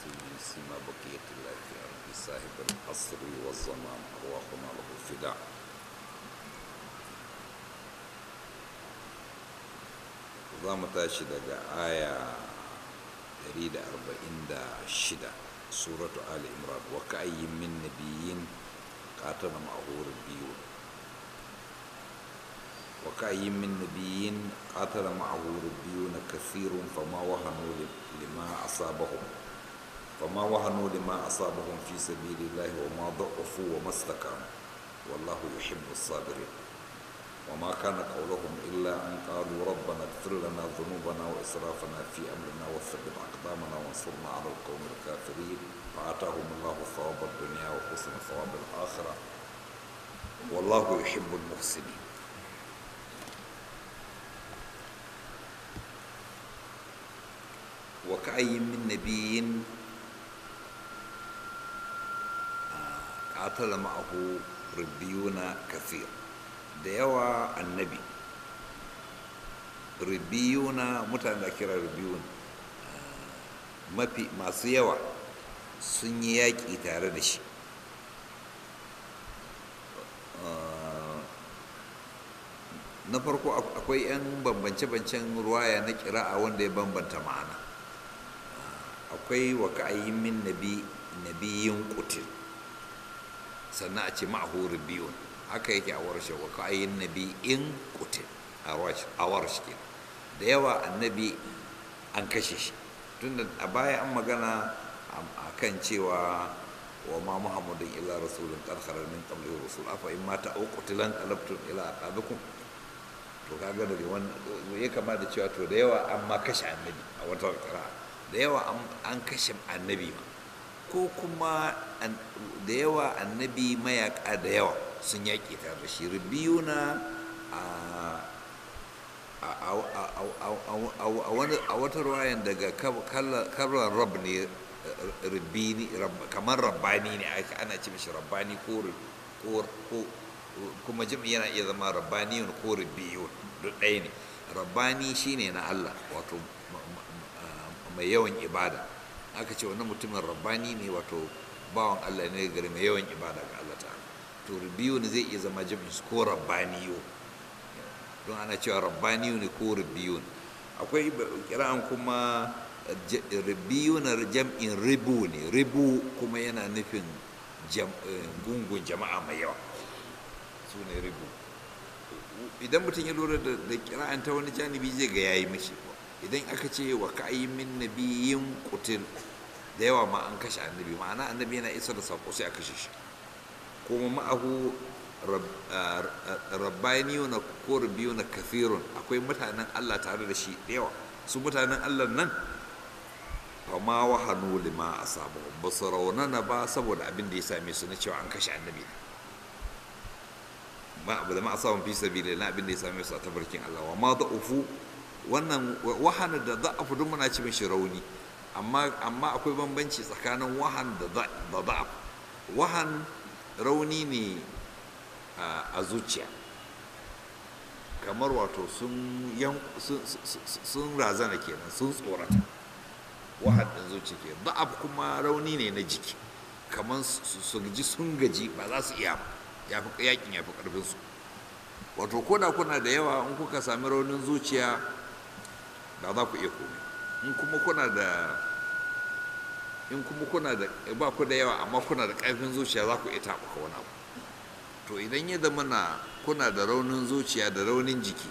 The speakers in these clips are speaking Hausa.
المسلمين سيما بقية الله في أرض صاحب العصر والزمان أرواحنا له فداء za mu tashi daga aya 146 suratu ali imran wa ka'ayyin min nabiyyin qatala ma'ahu rabbiyun wa ka'ayyin min nabiyyin qatala ma'ahu rabbiyun kathirun fama wahanu lima asabahum fama wahanu lima asabahum fi sabilillahi wa ma da'ufu wa mastakamu wallahu yuhibbu as-sabirin وما كان قولهم إلا أن قالوا ربنا اغفر لنا ذنوبنا وإسرافنا في أمرنا وثبت أقدامنا وانصرنا على القوم الكافرين فآتاهم الله ثواب الدنيا وحسن ثواب الآخرة والله يحب المحسنين وكأي من نبي قاتل معه ربيون كثير da yawa annabi ribiyuna mutane da kira ribiyun mafi masu yawa sun yi yaƙi tare da shi na farko akwai 'yan bambance-bancen ruwaya na kira'a wanda ya bambanta ma'ana akwai wa ka'ayyin min nabiyin kutil sannan a ce ma'ahu ribiyun haka yake a warshe wa ka'ayin nabi in kutil a warshe ke da yawa annabi an kashe shi tunda a baya an magana a kan cewa wa ma muhammadun illa rasulun karkarar min qablihi rusul afa in mata au qutilan qalabtum ila aqabikum to kaga daga wannan ya kama da cewa to da yawa an ma kashe annabi a wata kira da yawa an kashe annabi ma ko kuma da yawa annabi mayaka da yawa sun yaƙi tare da shi rubiyuna a wata ruwayan daga karar rab ne rubini kamar rabbani ne ana ce mishi rabbani ko kuma jimi yana iya zama rabbani ko rubiyun duk ɗaya ne rabbani shine na Allah wato mai yawan ibada aka ce wani mutumin rabbani ne wato bawan Allah ne gari mai yawan ibada ga Allah ta'ala to rubiyun zai iya zama jami'in ko rabbaniyo don ana cewa rabbaniyo ne ko rubiyun akwai kira'an kuma rubiyun jam'in ribu ne ribu kuma yana nufin gungun jama'a mai yawa su ne ribu idan mutum ya lura da kira'an ta wani janibi zai ga yayi mishi idan aka ce wa ka'ayi min nabiyin kutil da yawa ma an kashe annabi ma'ana annabi yana isa da sako sai a kashe shi kuma ma'ahu rabbaniyuna ko rubiyuna kafirun akwai mutanen Allah tare da shi da yawa su mutanen Allah nan fa ma wahanu lima asabu ba su raunana ba saboda abin da ya same su na cewa an kashe annabi ma abu da ma asabun fi sabili na abin da ya same su a tabarkin Allah wa ma da'ufu wannan wahana da da'afu duk muna ci mishi rauni amma amma akwai bambanci tsakanin wahan da da'af wahan rauni ne a zuciya kamar wato sun razana kenan sun tsorata wahadin zuciya ke da'af kuma rauni ne na jiki kamar su ji sun gaji ba za su iya ba yakin ya fi ƙarfinsu wato koda kuna da yawa in kuka sami raunin zuciya ba za ku iya komai in kuma kuna da in kuma kuna da ba ku da yawa amma kuna da ƙarfin zuciya za ku iya taɓuka wani abu to idan ya zama na kuna da raunin zuciya da raunin jiki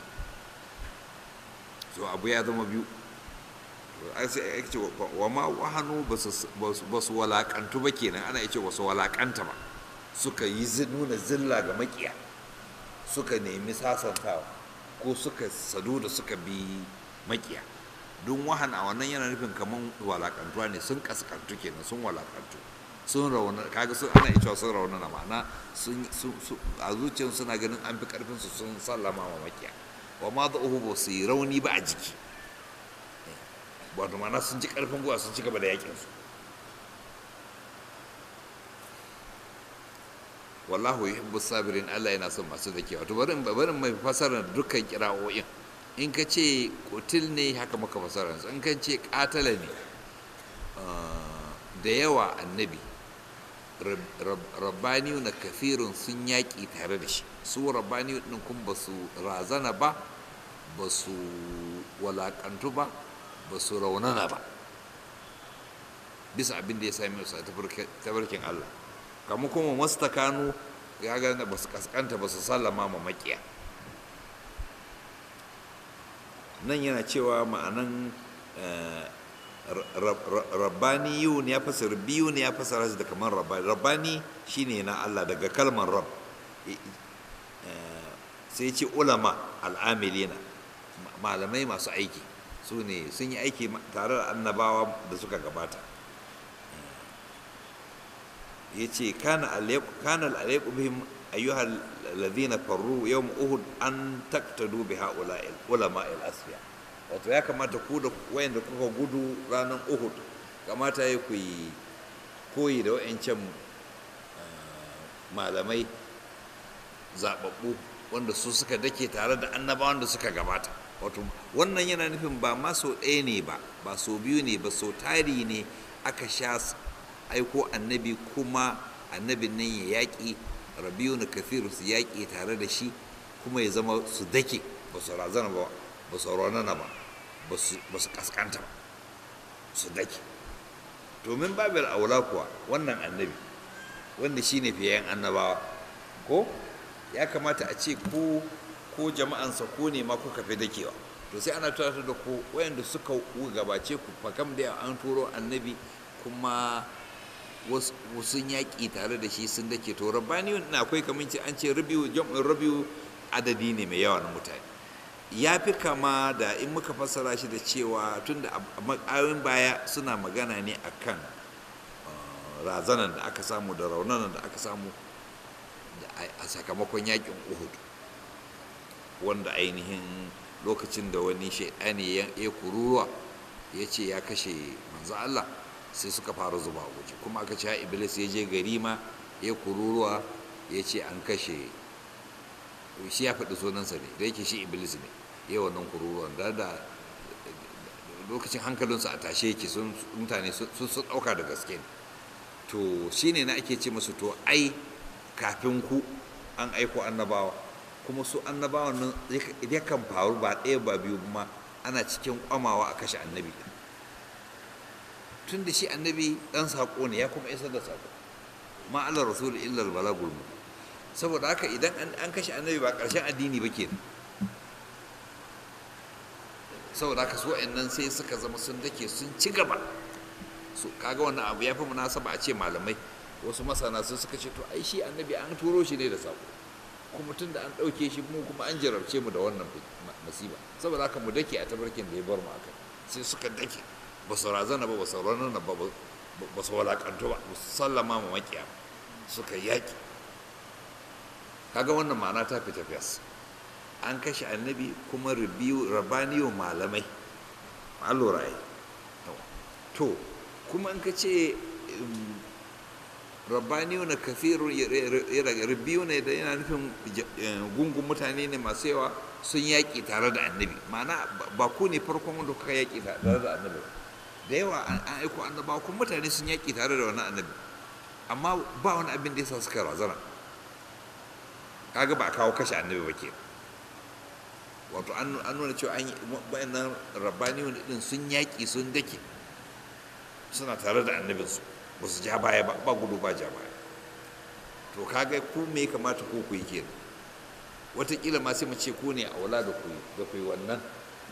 to abu ya zama biyu sai ya ce wa ma wahanu ba su walakantu ba kenan ana ce ba su walakanta ba suka yi nuna zilla ga makiya suka nemi sasantawa ko suka sadu da suka bi makiya don wahan a wannan yana nufin kamar walakantuwa ne sun kaskantu kenan sun walakantu sun rauna kaga sun ana cewa sun rauna na ma'ana sun a zuciyar suna ganin an fi karfin su sun sallama wa makiya wa ma da uhu ba su yi rauni ba a jiki wato ma'ana sun ji karfin guwa sun ci gaba da yakin su wallahu yuhibbu sabirin Allah yana son masu zakewa to bari bari mai fasara dukkan kira'o'in in ka ce kutil ne haka maka fasara in ka ce katala ne da yawa annabi rabbaniyu na kafirun sun yaƙi tare da shi su rabbaniyu ɗin kun ba su razana ba ba su walaƙantu ba ba su raunana ba bisa abin da ya sami su a tabarkin Allah kamu kuma mastakanu ya gane ba su kaskanta ba su sallama ma makiya nan yana cewa ma'anan rabbani ne ya fasara biyu ne ya fasara shi da kamar rabbani rabbani shine na Allah daga kalmar rab sai ce ulama al'amilina malamai masu aiki su ne sun yi aiki tare da annabawa da suka gabata ya ce kana alaiku bihim ayyuhal ladhina farru yawm uhud an taktadu bi haula ulama al asfiya wato ya kamata ku da wayanda kuka gudu ranar uhud kamata ya ku yi koyi da wayancan malamai zababbu wanda su suka dake tare da annabawan da suka gabata wato wannan yana nufin ba ma so ɗaya ne ba ba so biyu ne ba so tari ne aka sha aiko annabi kuma annabin nan ya yaƙi rabiu na kafiru su yaƙi tare da shi kuma ya zama su dake ba su razana ba ba su raunana ba ba su kaskanta ba su dake domin babir aula kuwa wannan annabi wanda shi ne fiye annabawa ko ya kamata a ce ko ko jama'ansa ko ne ma kuka fi dakewa to sai ana tunatar da ku wayanda suka gabace ku fakam da an turo annabi kuma wasu yaƙi tare da shi sun dake to rabbani na akwai kamar ce an ce rabiu jam'in rabiu adadi ne mai yawa na mutane ya fi kama da in muka fassara shi da cewa tun da ayoyin baya suna magana ne akan razanan da aka samu da raunanan da aka samu a sakamakon yaƙin uhud wanda ainihin lokacin da wani shaidani ya kururuwa ya ce ya kashe manzo Allah sai suka fara zuba waje kuma aka ce iblis ya je gari ma ya kururuwa ya ce an kashe shi ya faɗi sunansa ne da yake shi iblis ne ya wannan kururuwan da da lokacin hankalinsu a tashe yake sun mutane sun sun ɗauka da gaske ne to shine na ake ce musu to ai kafin ku an aiko annabawa kuma su annabawan nan yakan faru ba ɗaya ba biyu ma ana cikin kwamawa a kashe annabi tun da shi annabi ɗan saƙo ne ya kuma isar da saƙo ma Allah rasul illa balagul mu saboda haka idan an kashe annabi ba ƙarshen addini ba ke saboda haka su nan sai suka zama sun dake sun ci gaba su kaga wannan abu ya fi munasaba a ce malamai wasu masana sun suka ce to ai shi annabi an turo shi ne da saƙo kuma tun da an ɗauke shi mu kuma an jarabce mu da wannan masiba saboda haka mu dake a tabarkin da ya bar mu akai sai suka dake ba su razana ba ba su ranana ba ba su walakantu ba ba su sallama ma makiya suka yaƙi kaga wannan ma'ana ta fita fiyas an kashe annabi kuma rabaniyo malamai allura yi to kuma in ka ce rabbaniyu na kafiru rabbiyu ne da yana nufin gungun mutane ne masu yawa sun yaƙi tare da annabi ma'ana ba ku ne farkon wanda kuka yaƙi tare da annabi da yawa an aiko annaba kuma mutane sun yaƙi tare da wani annabi amma ba wani abin da ya sa suka razana kaga ba a kawo kashe annabi ba ke wato an nuna cewa an yi wayannan rabbaniyu din sun yaƙi sun dake suna tare da annabinsu ba su ja baya ba ba gudu ba ja baya to kaga ku me kamata ko ku yi kenan wataƙila ma sai mu ce ku ne a wula da ku da ku yi wannan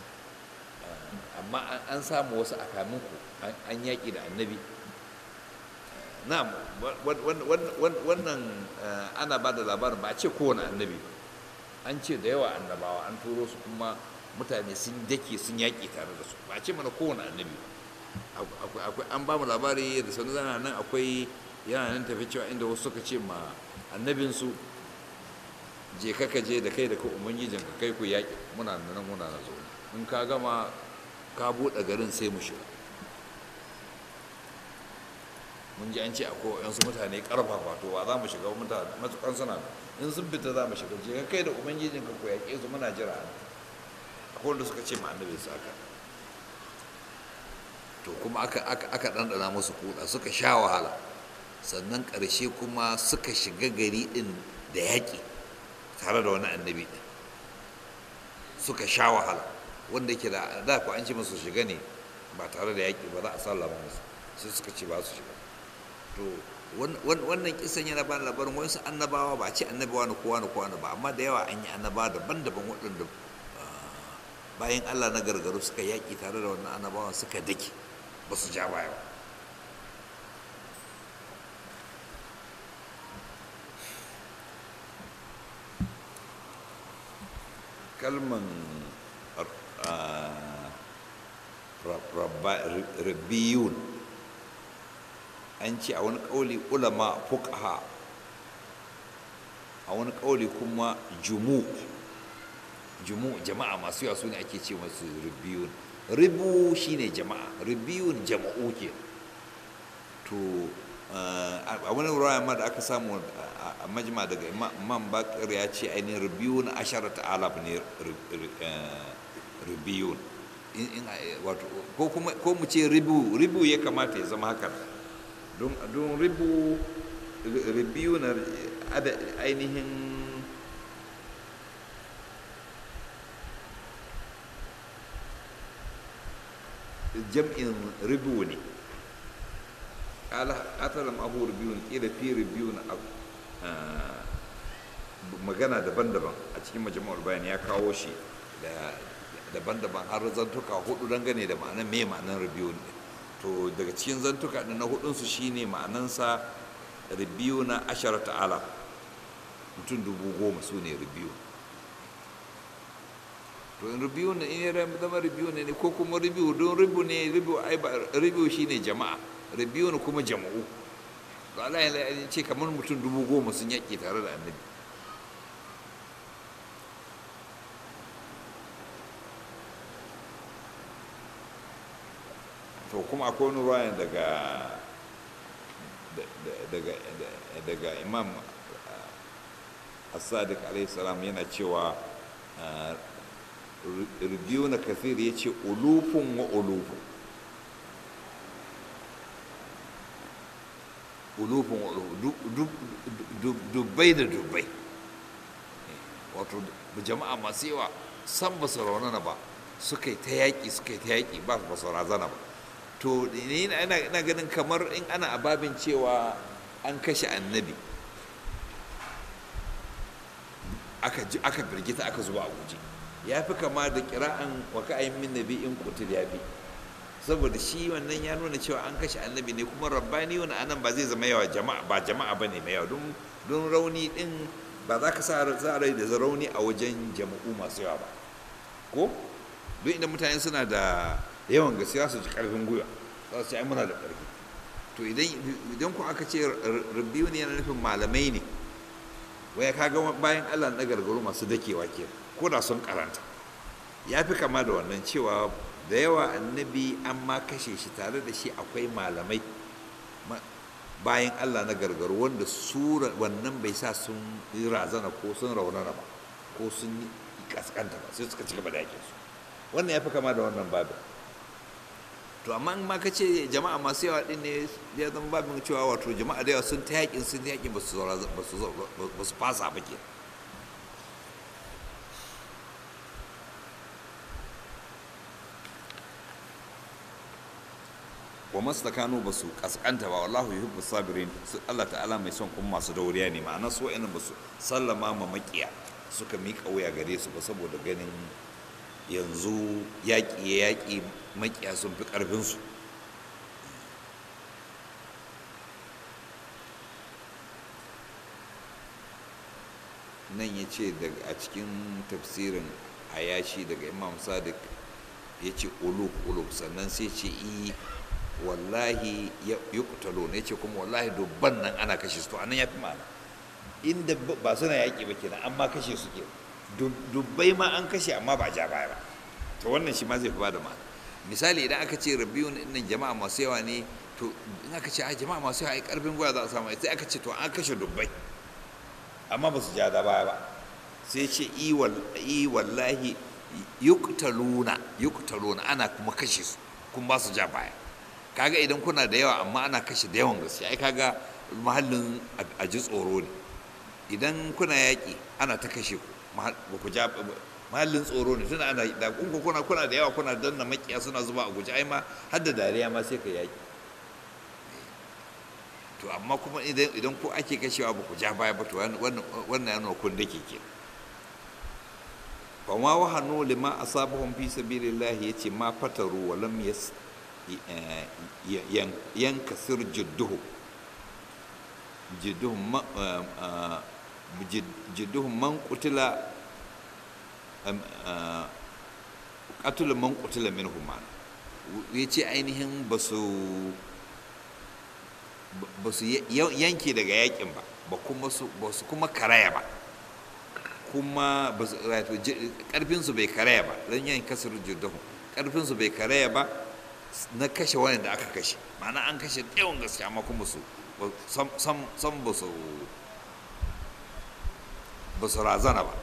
amma an samu wasu a kamin ku an yaƙi da annabi na wannan ana ba da labarin ba a ce kowane annabi an ce da yawa annabawa an turo su kuma mutane sun dake sun yaƙi tare da su ba a ce mana kowane annabi ba akwai an ba mu labari da sanu zana nan akwai yana nan tafi cewa inda wasu suka ce ma annabinsu je ka je da kai da ka ubangijin ka kai ku yaƙi muna nan muna na zo in ka gama ka buɗe garin sai mu shiga mun ji an ce akwai yansu mutane ƙarfafa to ba za mu shiga mutane matukan suna in sun fita za mu shiga je ka kai da ubangijin ka ku yaƙe su muna jira akwai wanda suka ce ma annabinsu haka to to kuma aka aka aka ɗanɗana musu kuɗa suka sha wahala sannan ƙarshe kuma suka shiga gari ɗin da yaƙi tare da wani annabi ɗin suka sha wahala wanda ke da da ku an ce musu shiga ne ba tare da yaƙi ba za a sallama musu sai suka ce ba su shiga to wannan kisan yana ba labarin wasu annabawa ba a ce annabawa na kowa na kowa ba amma da yawa an yi annabawa daban-daban waɗanda bayan allah na gargaru suka yaƙi tare da wannan annabawan suka dake ba su ja baya ba kalman rabbiyun an ce a wani ƙauli ulama fuqaha a wani ƙauli kuma jumu jumu jama'a masu yawa su ne ake ce masu ribiyun ribu shine jama'a ribiyun jama'u ke to a wani ruwaya ma da aka samu a majma daga imam bakir ya ce ainihin ribiyun asharat alaf ne ribiyun ko mu ce ribu ribu ya kamata ya zama haka don ribu ribiyu na ainihin jam'in ribu ne atalam abu ribiyun ƙila fi ribiyun magana daban-daban a cikin majami'ar bayan ya kawo shi da daban-daban har zantuka hudu dangane da ma'anar me ma'anar ribiyun ne to daga cikin zantuka na hudunsu shine ma'anansa ribiyu na ashara ta'ala mutum dubu goma su ne ribiyu to in ribiyu ne in ya zama ribiyu ne ko kuma ribiyu don ribu ne ribiyu ai ba ribiyu shine jama'a ribiyu ne kuma jama'u to Allah ya ce kamar mutum dubu goma sun yaƙi tare da annabi to kuma akwai wani ruwayan daga daga daga imam as-sadiq alaihi salam yana cewa rubiyu na kafir ya ce ulufun wa ulufun ulufun wa ulufun dubbai da dubbai wato jama'a masu yawa san ba su raunana ba suka yi ta yaƙi suka yi ta yaƙi ba su razana ba to ni ina ganin kamar in ana ababin cewa an kashe annabi aka birgita aka zuba a guje ya fi kama da kira'an wa ka'ayin min nabi in kutul ya fi saboda shi wannan ya nuna cewa an kashe annabi ne kuma rabbani wani anan ba zai zama yawa jama'a ba jama'a ba ne mai yawa don rauni din ba za ka sa rai da rauni a wajen jama'u masu yawa ba ko don idan mutane suna da yawan gaskiya su ji karfin gwiwa za su ci ai muna da karfi to idan ku aka ce rabbiyu ne yana nufin malamai ne waya kaga bayan allah na gargaru masu dakewa ke ko da sun karanta ya fi kama da wannan cewa da yawa annabi an ma kashe shi tare da shi akwai malamai bayan allah na gargaru wanda su wannan bai sa sun yi razana ko sun raunana ba ko sun yi kaskanta ba sai suka ci gaba da yake su wannan ya fi kama da wannan babin to amma in ma ka ce jama'a masu yawa din ne ya zama babin cewa wato jama'a da yawa sun ta yakin sun ta yakin ba su fasa ba ke wa mastakanu ba su kaskanta ba wallahu yuhibbu sabirin Allah ta'ala mai son kuma masu dauriya ne ma'ana su wa'annan ba su sallama ma makiya suka miƙa wuya gare su ba saboda ganin yanzu yaƙi ya yaƙi makiya sun fi ƙarfinsu nan ya ce a cikin tafsirin ayashi daga imam sadiq ya ce uluk uluk sannan sai ce i wallahi ya kutalo ne ce kuma wallahi dubban nan ana kashe su to anan ya fi ma'ana inda ba suna yaƙi ba kenan amma kashe su ke dubbai ma an kashe amma ba ja baya ba to wannan shi ma zai fi bada ma'ana misali idan aka ce rabiyun nan jama'a masu yawa ne to in aka ce a jama'a masu yawa ai karfin goya za a samu sai aka ce to an kashe dubbai amma ba su ja da baya ba sai ce i wallahi yuktaluna yuktaluna ana kuma kashe su kun ba su ja baya kaga idan kuna da yawa amma ana kashe da yawan gaske ai kaga mahallin a ji tsoro ne idan kuna yaƙi ana ta kashe ku ba ku ja mahallin tsoro ne tunda ana da kunku kuna kuna da yawa kuna danna makiya suna zuba a guje ai ma har da dariya ma sai ka yaƙi to amma kuma idan idan ku ake kashewa ba ku ja baya ba to wannan wannan yana kun dake ke fa ma wahanu lima asabahum fi sabilillah yace ma fataru wa lam yas yankasir jidduhu jidduhum jidduhum man qutila qatul man qutila minhum yace ainihin basu ba su yanke daga yakin ba ba kuma su ba su kuma karaya ba kuma karfinsu bai karaya ba don yin kasar jirdahu karfinsu bai karaya ba na kashe wani da aka kashe ma'ana an kashe yawan gaske amma kuma su san ba su ba su razana ba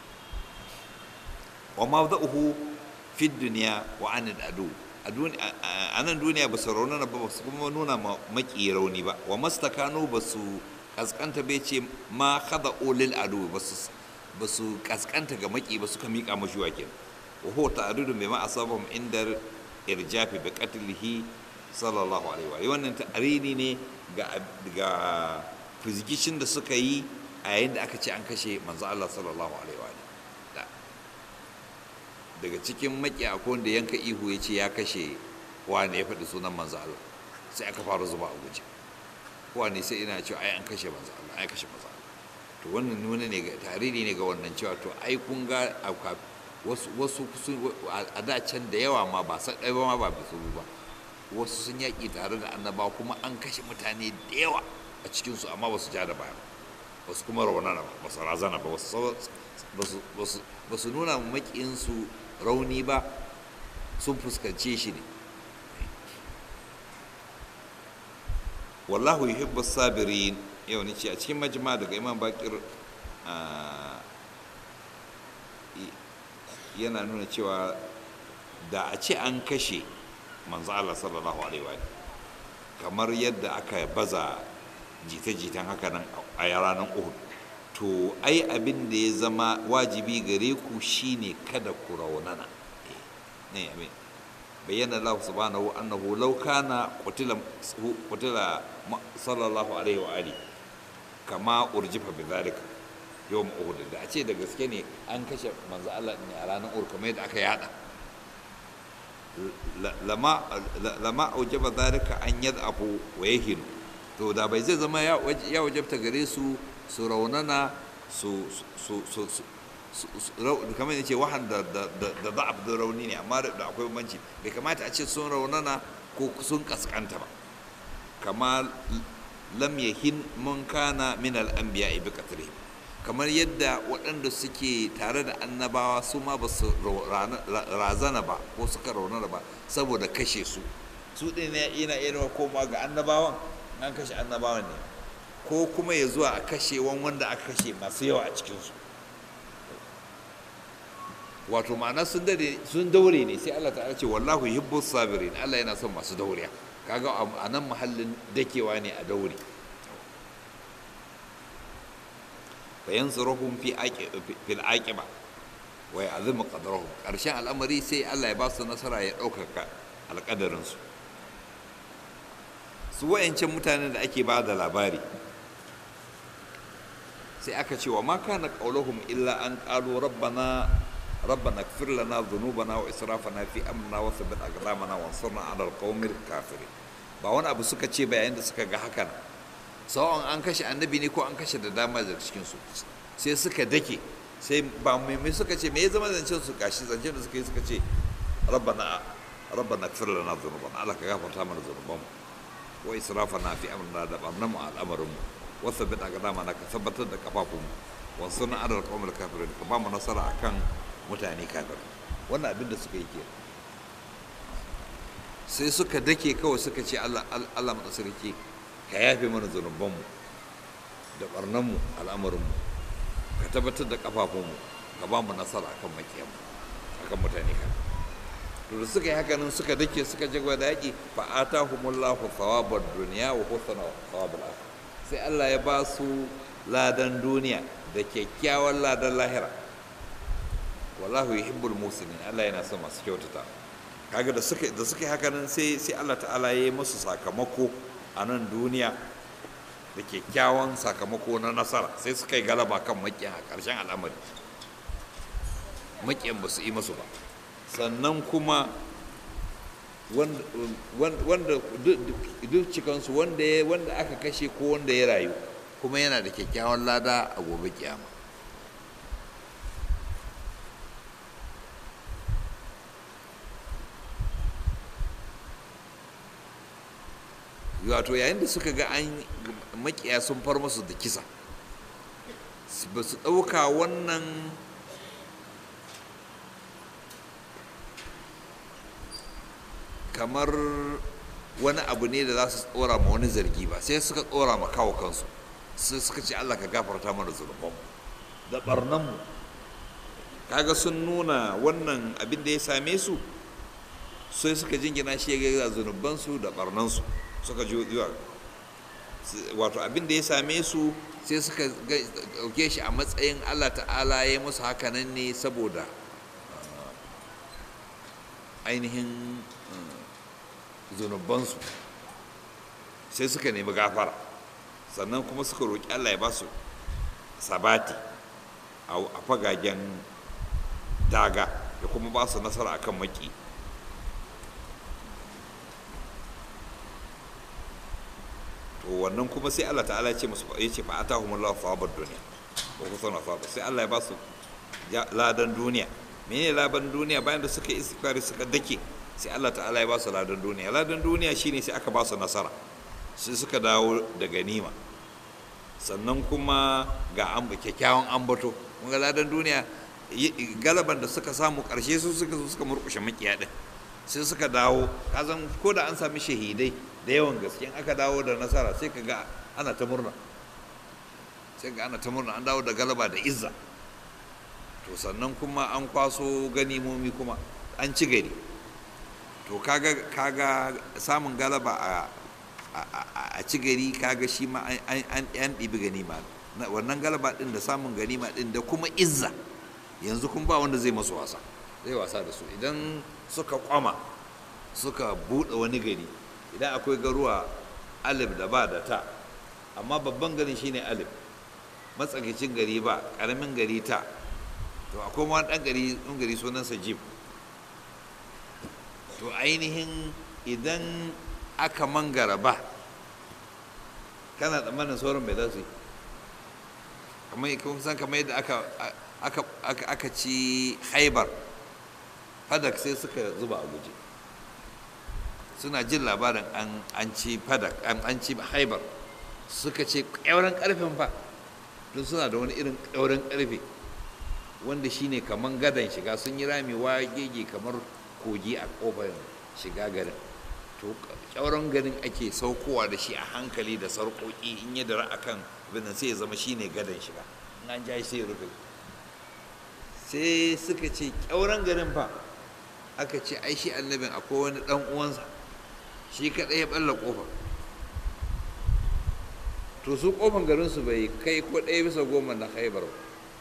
wa ma za'uhu fi duniya wa anil adu a nan duniya ba su raunana ba su kuma nuna maki rauni ba wa mastakanu ba su kaskanta bai ce ma kada olil adu ba su kaskanta ga maki ba suka miƙa mashi wake wa ho ta'adudu bai ma asabahum inda irjafi bi qatlihi sallallahu alaihi wa wannan ta'arini ne ga ga fizikishin da suka yi a yayin da aka ce an kashe manzo Allah sallallahu alaihi wa daga cikin maki akwai wanda yanka ihu ya ce ya kashe wane ya faɗi sunan manzo Allah sai aka fara zuba a guje wane sai ina cewa ai an kashe manzo Allah ai kashe manzo Allah to wannan nuna ne ga tarihi ne ga wannan cewa to ai kun ga wasu wasu a da can da yawa ma ba san ɗaya ba ma ba bisu ba wasu sun yaƙi tare da annabawa kuma an kashe mutane da yawa a cikinsu amma ba su ja da baya ba su kuma raunana ba ba su razana ba ba su nuna maƙinsu rauni ba sun fuskance shi ne wallahu yuhibbu sabirin yau ni ce a cikin majma daga imam bakir yana nuna cewa da a ce an kashe manzo Allah sallallahu alaihi wa kamar yadda aka baza jita-jitan haka nan a ranar Uhud to ai abin da ya zama wajibi gare ku shine kada ku raunana ne amin bayyana Allah subhanahu annahu law kana qutila qutila sallallahu alaihi wa ali kama urjifa bidhalika yawm uhud da a ce da gaske ne an kashe manzo Allah ne a ranar uhud kamar yadda aka yada lama lama aujaba dhalika an yad'afu wa yahinu to da bai zai zama ya wajabta gare su su raunana su kamar yace wahan da da'ab da rauni ne amma da akwai bambanci bai kamata a ce sun raunana ko sun kaskanta ba kama lam yahin mun kana min al-anbiya bi qatri kamar yadda waɗanda suke tare da annabawa su ma ba su razana ba ko suka raunana ba saboda kashe su su ɗin yana iya koma ga annabawan an kashe annabawan ne ko kuma ya zuwa a kashe wanda aka kashe masu yawa a cikinsu wato ma'ana sun daure ne sai Allah ta'ala ce wallahu yuhibbu sabirin Allah yana son masu dauriya kaga a nan mahallin dakewa ne a daure fa yansuruhum fi fil aqiba wa ya'zimu qadrahum karshen al'amari sai Allah ya ba su nasara ya ɗaukaka alƙadarin su su wayancan mutanen da ake ba da labari sai aka ce wa ma kana qauluhum illa an qalu rabbana rabbana ighfir lana dhunubana wa israfana fi amrina wa thabbit aqdamana wa ansurna 'ala al-qawmil kafirin ba wani abu suka ce ba yayin da suka ga hakan sawan an kashe annabi ne ko an kashe da dama daga cikin su sai suka dake sai ba mai suka ce me ya zama zancen su gashi zancen da suka yi suka ce rabbana rabbana ighfir lana dhunubana Allah ka gafarta mana dhunubanmu wa israfana fi amrina da barnan mu al'amarin mu wa thabbit aqdamana ka tabbatar da kafafunmu wa sunna adal qawmil kafirin ka ba mu nasara akan mutane kafir wannan abin da suka yi ke sai suka dake kawai suka ce Allah Allah sarki ka yafe mana zunubanmu da barnanmu al'amarinmu ka tabbatar da kafafunmu ka ba mu nasara akan makiyanmu akan mutane kafir to da suka yi haka nan suka dake suka jagwa da yaƙi fa atahumullahu thawabad dunya wa husna thawabul akhirah sai Allah ya ba su ladan duniya da kyakkyawan ladan lahira wallahu yuhibbul muslimin Allah yana son masu kyautata kaga da suka da suka yi haka nan sai sai Allah ta'ala ya yi musu sakamako a nan duniya da kyakkyawan sakamako na nasara sai suka yi galaba kan makiyan a ƙarshen al'amari makiyan ba su yi masu ba sannan kuma wanda duk cikansu wanda aka kashe ko wanda ya rayu kuma yana da kyakkyawan lada a gobe kiyama wato yayin da suka ga an makiya sun far musu da kisa ba su ɗauka wannan kamar wani abu ne da za su tsora ma wani zargi ba sai suka tsora ma kawo kansu sai suka ce Allah ka gafarta mana zunubanmu da barnanmu kaga sun nuna wannan abin da ya same su sai suka jingina shi ga zunubansu da barnansu suka ji wato abin da ya same su sai suka dauke shi a matsayin Allah ta'ala ya musu hakanan ne saboda ainihin zunubansu sai suka nemi gafara sannan kuma suka roƙi Allah ya ba su sabati a fagagen daga da kuma ba su nasara akan maki to wannan kuma sai Allah ta'ala ya ce musu ya ce fa atahumullahu thawabad dunya wa husna thawab sai Allah ya ba su ladan duniya menene ladan duniya bayan da suka yi istighfari suka dake sai Allah ta'ala ya ba su ladan duniya ladan duniya shine sai aka ba su nasara sai suka dawo da ganima sannan kuma ga kyakkyawan ambato kun ga ladan duniya galaban da suka samu karshe su suka zo suka murkushe makiya din sai suka dawo kazan ko da an sami shahidai da yawan gaske aka dawo da nasara sai ka ga ana ta murna sai ga ana ta murna an dawo da galaba da izza to sannan kuma an kwaso ganimomi kuma an ci gari to kaga kaga samun galaba a a ci gari kaga shi ma an ɗibi ganima wannan galaba ɗin da samun ganima ɗin da kuma izza yanzu kun ba wanda zai masu wasa zai wasa da su idan suka kwama suka buɗe wani gari idan akwai garuwa alif da ba da ta amma babban garin shine alif matsakaicin gari ba ƙaramin gari ta to akwai wani ɗan gari ɗan gari sunansa jim to ainihin idan aka mangara ba kana tsammanin sauran mai za su yi kamar kun san kamar yadda aka aka aka aka ci haibar fadak sai suka zuba a guje suna jin labarin an an ci fadak an ci haibar suka ce ƙyauren ƙarfen fa don suna da wani irin ƙyauren ƙarfe wanda shine kamar gadon shiga sun yi rami gege kamar kogi a ƙofar shiga garin to kyauran garin ake saukowa da shi a hankali da sarƙoƙi in ya dara a kan abin sai ya zama shine gadon shiga in an ja sai ya rufe sai suka ce kyauran garin fa aka ce ai shi annabin akwai wani ɗan uwansa shi kaɗai ya ɓalla ƙofar to su ƙofar garinsu bai kai ko ɗaya bisa goma na haibar ba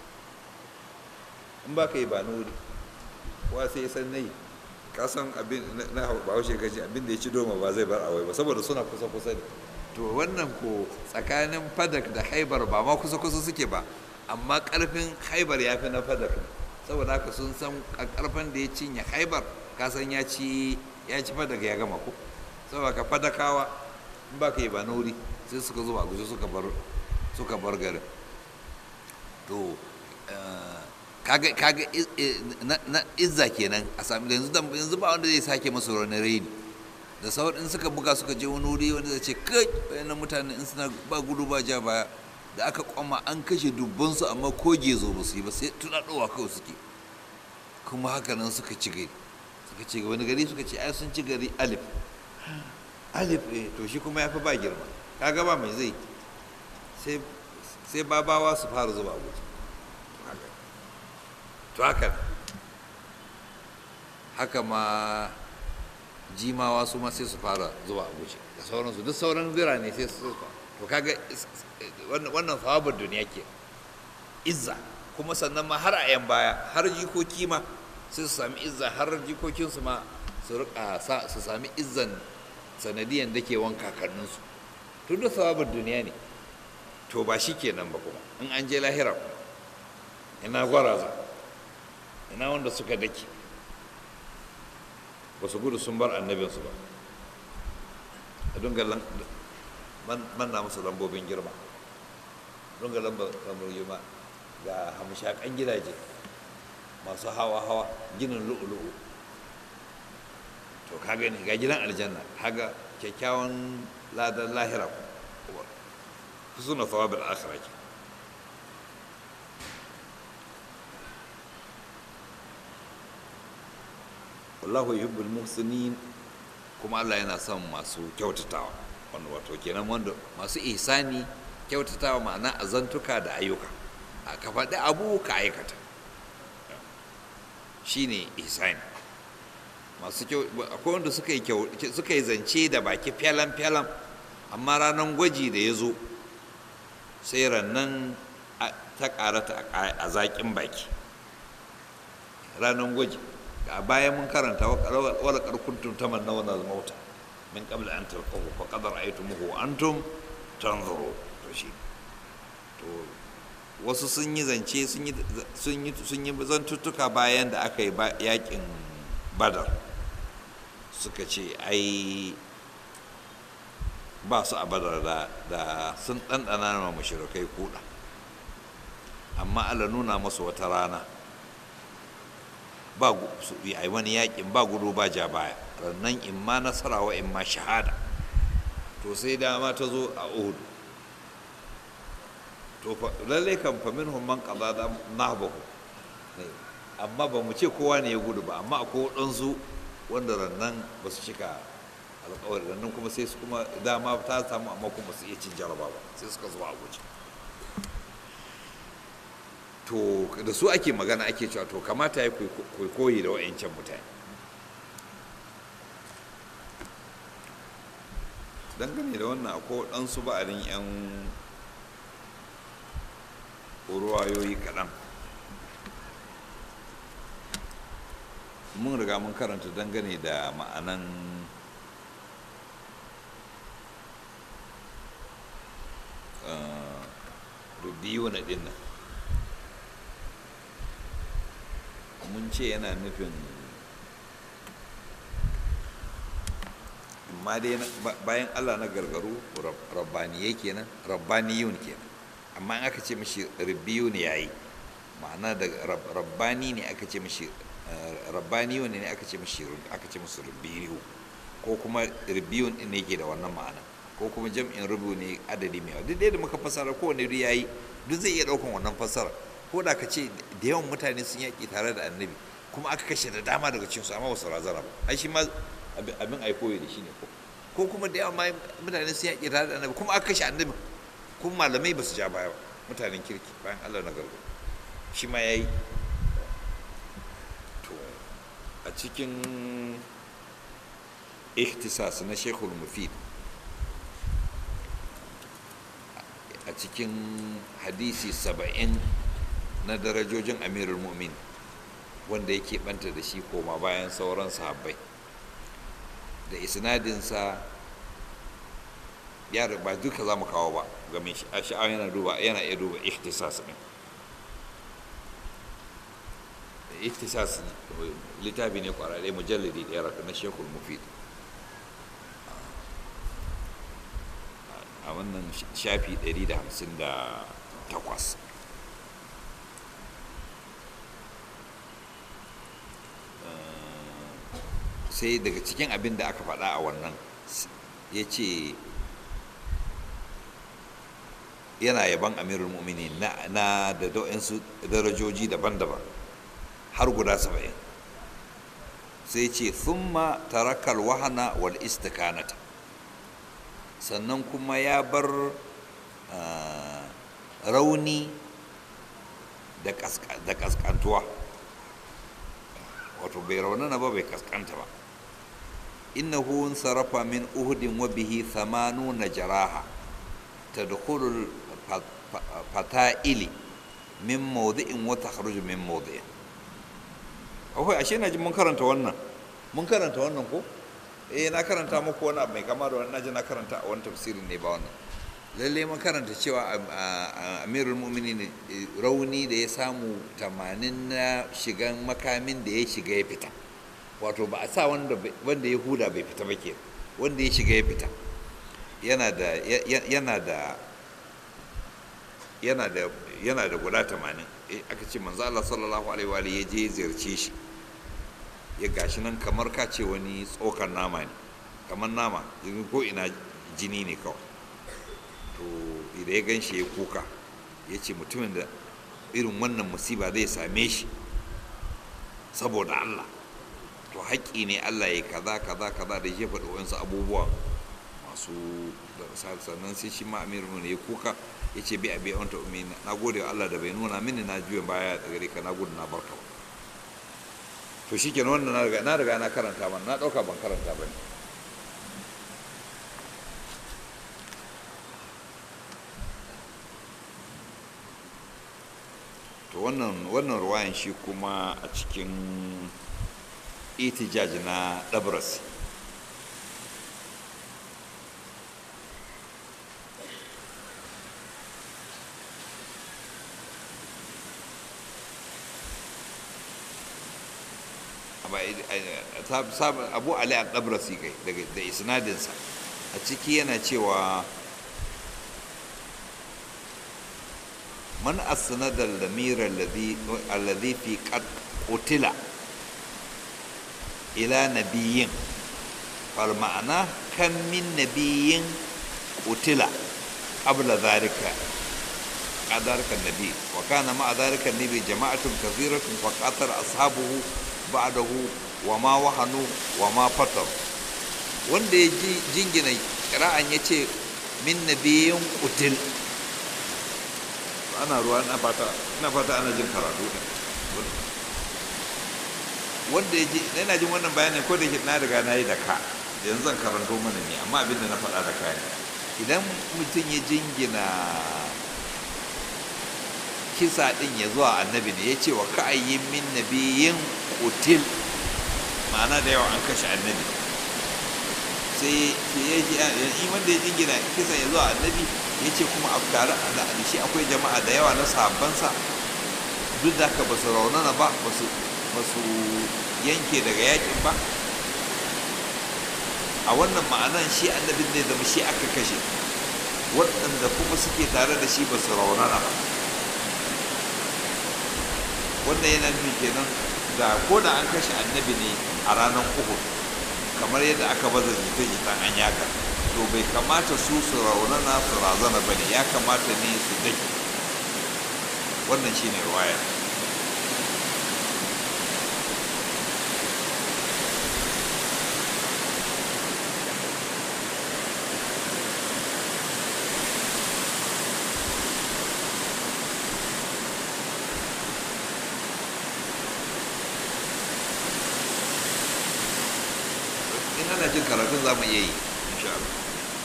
in ba ka yi ba nuri kowa sai ya san na yi kasan abin na bahaushe gaji abin da ya ci doma ba zai bar awai ba saboda suna kusa kusa ne to wannan ko tsakanin fadak da haibar ba ma kusa kusa suke ba amma karfin haibar ya fi na fadak saboda haka sun san karfin da ya cinye haibar kasan ya ci ya ci fadak ya gama ko saboda ka fadakawa in ba ka yi ba nuri sai suka zo a guje suka bar suka bar garin to kaga kaga na izza kenan a sami yanzu yanzu ba wanda zai sake masu wani raini da sauran in suka buga suka je wani wuri wanda zai ce kai wayannan mutane in suna ba gudu ba ja baya da aka kwama an kashe dubbansu amma ko gezo ba su yi ba sai tunaɗowa kawai suke kuma haka nan suka ci gari suka ci wani gari suka ce ai sun ci gari alif alif eh to shi kuma ya fi ba girma kaga ba mai zai sai babawa su fara zuba guji to haka haka ma jimawa su ma sai su fara zuwa abuja da sauransu duk sauran birane sai su to kaga wannan sawabar duniya ke izza kuma sannan ma har a yan baya har jikoki ma sai su sami izza har jikokinsu ma su rika su sami izzan sanadiyan da ke wanka kakanninsu tun da sawabar duniya ne to ba shi kenan ba kuma in an je lahira kuma ina gwaraza ina wanda suka dake ba su gudu sun bar annabinsu ba a dunga manna musu lambobin girma dunga lambar girma ga hamshakan gidaje masu hawa-hawa ginin lu'ulu'u to ka gani ga gidan aljanna haga kyakkyawan ladan lahira suna thawabin akhira ke wallahu yuhibbul muhsinin kuma Allah yana son masu kyautatawa wanda wato kenan wanda masu ihsani kyautatawa ma'ana azantuka da ayyuka a ka faɗi abu ka aikata shine ihsani masu kyau akwai wanda suka yi suka yi zance da baki fyalan fyalan amma ranar gwaji da ya zo sai rannan ta karata a zaƙin baki ranar gwaji a bayan mun karanta wala karkuntun ta manna wannan mauta min qabla an talqahu fa qad ra'aytumuhu wa antum tanzuru to shi to wasu sun yi zance sun yi sun yi sun yi zantuttuka bayan da aka yi yakin badar suka ce ai ba su a badar da da sun ɗanɗana ma mashirikai kuɗa amma Allah nuna masu wata rana ba su yi wani yakin ba gudu ba ja baya rannan in ma nasara wa in ma shahada to sai dama ta zo a uhud to lallai kan fa minhum man qada da nahbahu amma ba mu ce kowa ne ya gudu ba amma akwai waɗansu wanda rannan ba su cika alƙawari rannan kuma sai su kuma dama ta samu amma kuma su iya cin jaraba ba sai suka zuwa a guje to da su ake magana ake cewa to kamata ya koyi da wa'ancan mutane dangane da wannan akwai waɗansu ba'arin 'yan ruwayoyi kaɗan mun riga mun karanta dangane da ma'anan rubiyu na ɗin nan mun ce yana nufin amma dai bayan allah na gargaru rabbaniyai kenan rabbaniyun kenan amma in aka ce mashi rubiyu ne yayi ma'ana da rabbani ne aka ce mashi rabbaniyun ne aka ce mashi aka ce musu rubiyu ko kuma rubiyun ne yake da wannan ma'ana ko kuma jam'in rubu ne adadi mai yawa duk da muka fassara kowane duk yayi duk zai iya daukan wannan fassara ko da ka ce da yawan mutane sun yaƙi tare da annabi kuma aka kashe da dama daga cikinsu amma ba su razana ba ai shi ma abin ai koyi da shi ne ko ko kuma da yawan mutane sun yaƙi tare da annabi kuma aka kashe annabi kuma malamai ba su ja baya ba mutanen kirki bayan Allah na gargo shi ma yayi to a cikin ihtisas na Sheikhul Mufid a cikin hadisi saba'in na darajojin amirul mu'min wanda yake banta da shi koma bayan sauran sahabbai da isnadinsa ya ba duka za mu kawo ba game shi a sha'awa yana duba yana iya duba ikhtisas ne ikhtisas littafi ne kwararre mujalladi ɗaya raka na shekul mufid a wannan shafi 158 sai daga cikin abin da aka faɗa a wannan ya ce yana yaban amirul mu'mini na da su darajoji daban-daban har guda saba'in sai ce thumma tarakal wahana wal istikanata sannan kuma ya bar rauni da kaskantuwa wato bai raunana ba bai kaskanta ba innahu sarafa min uhudin wa bihi thamanuna jaraha tadkhulu fata'ili min mawdi'in wa takhruju min mawdi'in akwai ashe na ji mun karanta wannan mun karanta wannan ko eh na karanta muku wani abu mai kama da wannan ji na karanta a wani tafsirin ne ba wannan lalle mun karanta cewa amirul mu'minin rauni da ya samu tamanin na shigan makamin da ya shiga ya fita wato ba a sa wanda ya huda bai fita ba ke wanda ya shiga ya fita yana da yana da yana da yana da guda tamanin aka ce manzo Allah sallallahu alaihi wa ya je ziyarce shi ya gashi nan kamar ka ce wani tsokar nama ne kamar nama ko ina jini ne kawai to idan ya gan shi ya kuka ya ce mutumin da irin wannan musiba zai same shi saboda Allah to haƙƙi ne Allah ya kaza kaza kaza da ya faɗi wasu abubuwa masu da sannan sai shi ma amiru ne ya kuka ya ce bi abi wanta umi na gode wa Allah da bai nuna mini na juya baya da gare ka na gudu na barka to shi kenan wannan na riga na riga na karanta ban na ɗauka ban karanta ba ne to wannan wannan ruwayan shi kuma a cikin itijaj na dabras abu ali al-dabrasi kai da isnadinsa a ciki yana cewa من أسند الضمير الذي الذي في قد قتل إلى نبي فالمعنى كم من نبي قتل قبل ذلك ذلك النبي وكان مع ذلك النبي جماعة كثيرة فقاتل أصحابه بعده وما وهنوا وما فتروا wanda ya jingina kira'an ya ce min nabiyin kutil ana ruwa na fata ina fata ana jin karatu ne wanda ya ji ina jin wannan bayanin ko da ke na riga na yi da ka yanzu zan karanto mana ne amma abin da na faɗa da ka ne idan mutum ya jingina kisa ɗin ya zuwa annabi ne ya ce wa ka'ayyin min nabiyin kutil ma'ana da yawa an kashe annabi sai ya ji wanda ya jingina kisa ya zuwa annabi ya ce kuma a tare da shi akwai jama'a da yawa na sahabbansa duk da haka ba su raunana ba ba su yanke daga yakin ba a wannan ma'anan shi annabin ne zama shi aka kashe waɗanda kuma suke tare da shi ba su raunana ba wannan yana nufin kenan da ko da an kashe annabi ne a ranar uhud kamar yadda aka baza jita-jitan an yaka to bai kamata su su raunana su razana ba ne ya kamata ne su dake wannan shine ruwaya in ana jin karatun za mu iya yi insha Allah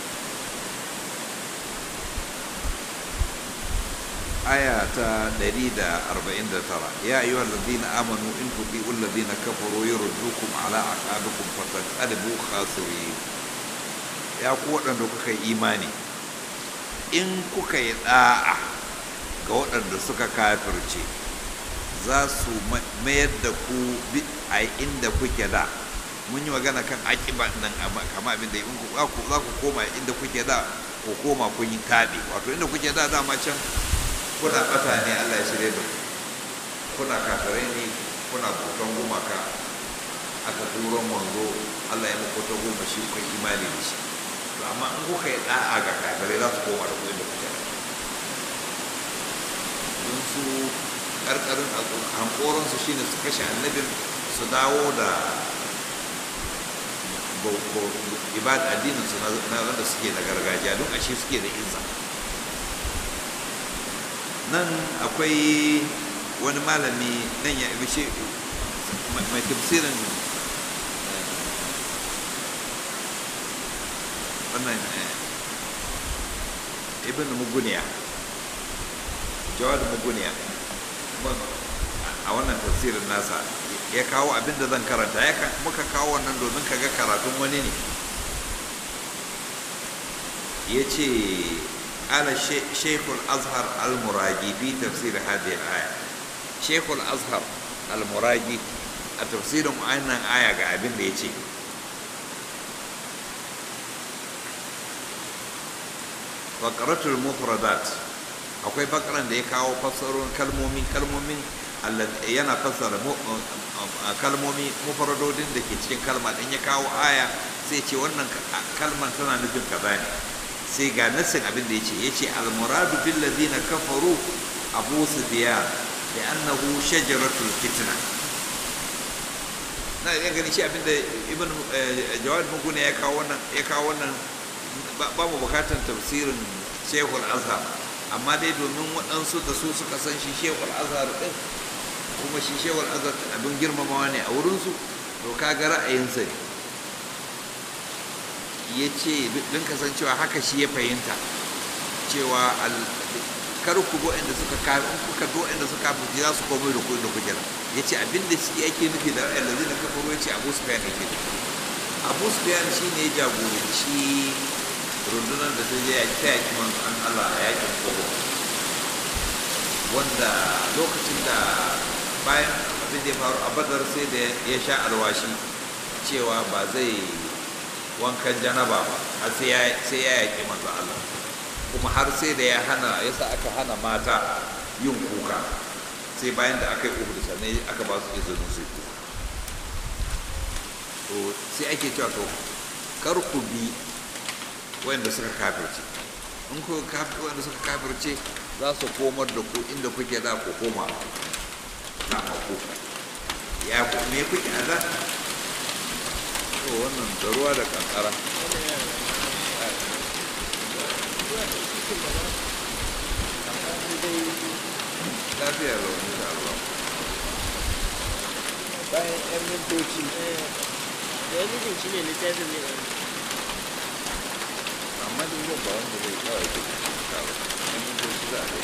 aya ta 149 ya ayyuhal ladina amanu in tuti'u alladhina kafaru yurdukum ala aqabikum fatanqalibu khasirin ya ku waɗanda kuka yi imani in kuka yi da'a ga waɗanda suka kafirce za su mayar da ku a inda kuke da mun yi magana kan akiba nan kama abin da za ku koma inda kuke da ko koma kun yi taɓe wato inda kuke da dama can kuna ɓata ne Allah ya shirya da kuna kafirai ne kuna bautan gumaka aka turo manzo Allah ya muku ta goma shi kun imani da shi to amma in kuka yi da'a ga kafirai za su koma da ku inda kuke da don su karkarin hankoransu shine su kashe annabin su dawo da ibad addinin su na wanda suke da gargajiya don ashe suke da izza nan akwai wani malami nan ya bishe mai tafsirin wannan ibn muguniya jawad muguniya a wannan tafsirin nasa ya kawo abin da zan karanta ya muka kawo wannan domin ka ga karatun wani ne ya ce ala shekul azhar al-muragi fi tafsir hadhihi al-aya shekul azhar al-muragi a tafsirin wannan aya ga abin da ya ce bakaratul mufradat akwai bakaran da ya kawo fassarorin kalmomi kalmomin yana fassara kalmomi mufradodin da ke cikin kalma din ya kawo aya sai ce wannan kalman tana nufin kaza ne sai ga nassin abin da yace yace al-muradu bil ladina kafaru abu sufyan da annahu shajaratul fitna na iya ganin shi abin da ibn jawad mugune ya kawo wannan ya kawo wannan ba mu bukatan tafsirin shekul azhar amma dai domin waɗansu da su suka san shi shekul azhar ɗin kuma shi shekul azhar abin girmamawa ne a wurinsu to kaga ra'ayinsa ne ya ce don kasancewa haka shi ya fahimta cewa kar ku go inda suka kafin kuka go inda suka kafin za su komai da kuɗin da kuke ya ce abin da shi yake nufi da allazi na kafaru ya ce abu sufyan yake abu sufyan shi ne ya jagoranci rundunar da ta je ya ta yaki manzon Allah a yakin kogo wanda lokacin da bayan abin da ya faru a badar sai da ya sha alwashi cewa ba zai wankan janaba ba har sai ya yaƙi manzon Allah kuma har sai da ya hana ya sa aka hana mata yin kuka sai bayan da aka yi uhud sannan aka ba su izinin su yi kuka to sai ake cewa to kar ku bi wanda suka kafirce in ku wanda suka kafirce za su komar da ku inda kuke da ku koma na ku ya ku me kuke a da to wannan da ruwa da kankara lafiya lau insha Allah bayan yan mintoci da wani jin shi ne littafin ne amma duk yau ba wanda zai kawai ke kawo yan mintoci za a yi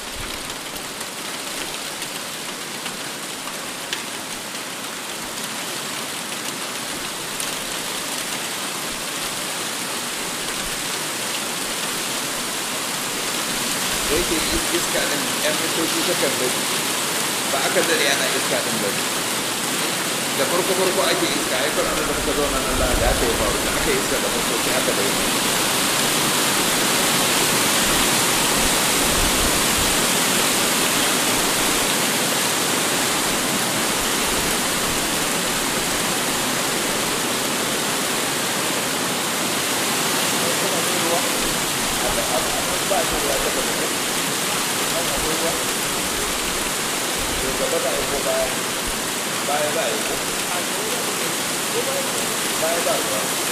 da yake iska ɗin yan mintoci ta kan bari ba aka dare ana iska ɗin bari da farko farko ake iska ai kwanan da muka zauna nan da da aka yi faru da aka yi iska da farko sai aka dai baya za a yi ko baya za a yi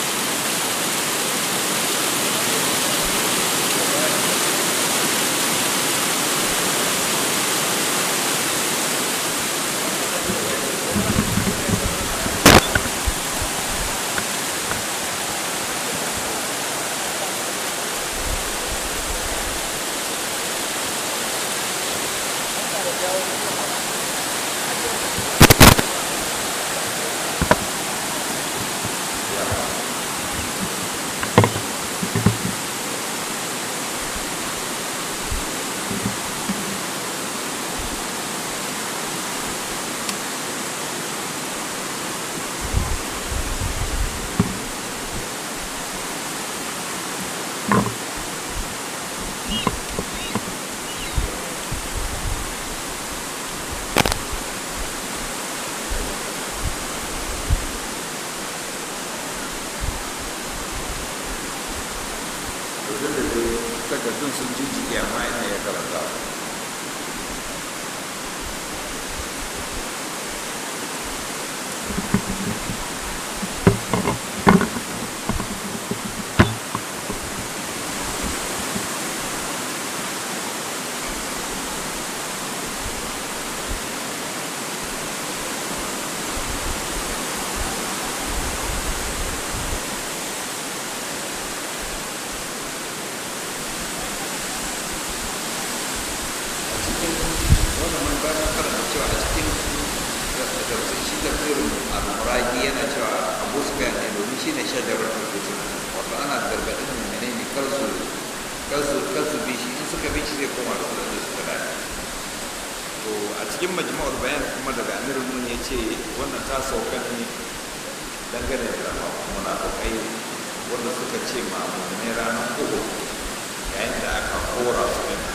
tafsirin al-muragi yana cewa abu su ne domin shine shajarar fitina wato ana gargaɗin mummune ne kar su kar su kar su bi shi in suka bi shi zai koma da su da suka dace to a cikin majma'ul bayan kuma daga amirul mun ya ce wannan ta sauka ne dangane da munafukai wanda suka ce ma mummune ranar uku yayin da aka kora su ɗin